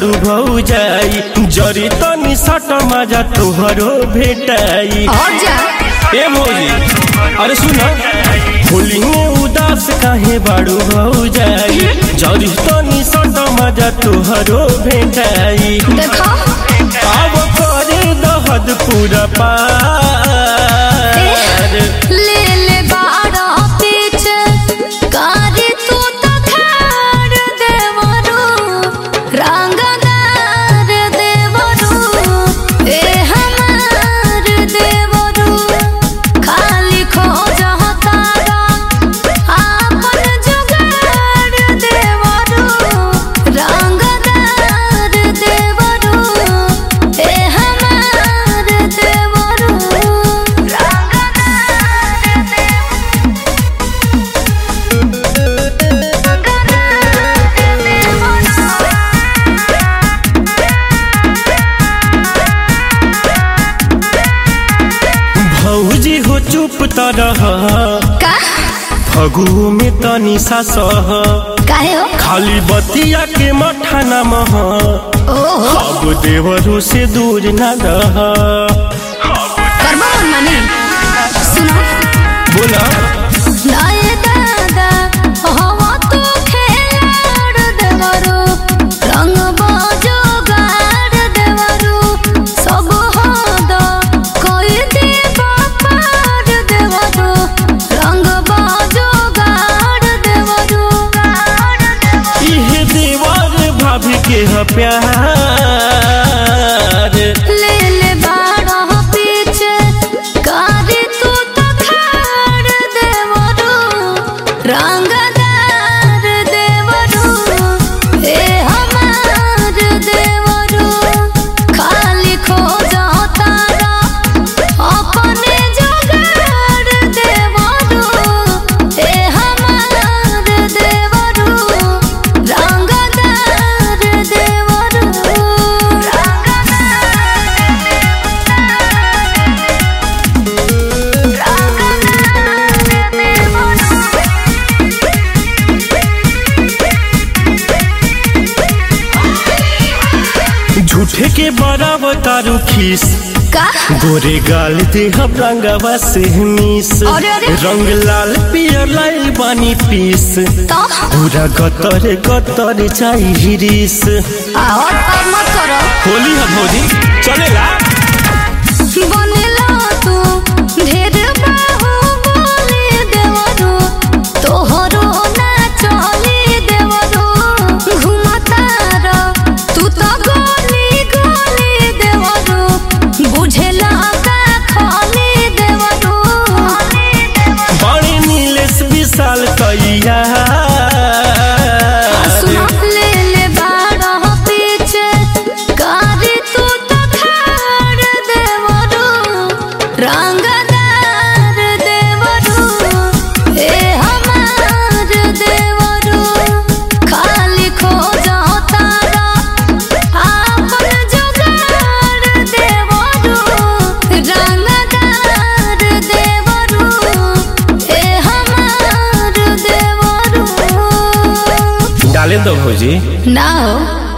बाड़ू भौजाई जरी तनी सट मजा तोहरो भेटाई और जा ए भौजी अरे सुन होली में उदास काहे बाड़ू भौजाई जरी तनी सट मजा तोहरो भेटाई देखो अब करे दहद पूरा पार ले ले बाड़ा पीछ कारी तू तो खाड़ देवरू रंगदार देवरू ए हमार देवरू खाली खो जहतारा आपन जुगाड़ देवरू रंगदार देवरू ए हमार देवरू भौजी हो चुप तरह का फगु में तनी सा सह काहे हो खाली बतिया के मठा न मह ओहो अब देवरू से दूर न रह कर्मा मन मानी सुनो बोला नाये दादा हवा तो खेलाड़ देवरू रंग बाजो गाड़ देवरू सब हद कोई देवा पार देवरू रंग बाजो गाड़ देवरू इहे देवर भाभी के ह प्यार ले ले बाड़ा पीछे कारी तू तो खाड़ देवरू रंगदार देवरू ए हमार देवरू खाली खो तारा अपने जुगाड़ देवरू ए हमार देवरू रंगदार देवरू झूठे के बराबर तारू खीस का गोरे गाल दे हम रंगवा से मिस अरे, अरे। रंग लाल पियर लाइल बानी पीस तो पूरा गतर गतर चाही हिरिस और अब मत करो होली है भौजी चलेला बनेला तू ढेर बाहु बोले देवरो तोहरो ना चली देवरो घुमतार तू तो गोली गोली देवरो बुझेला का खाली देवरो बड़ी नीलेश विशाल कैया सुना ले ले बाड़ा पीछे कारी तू तो खाड़ देवरू रंगदार देवरू ए हमार देवरू खाली खो तारा आपन जुगाड़ देवरू रंगदार देवरू ए हमार देवरू डाले दो भौजी ना हो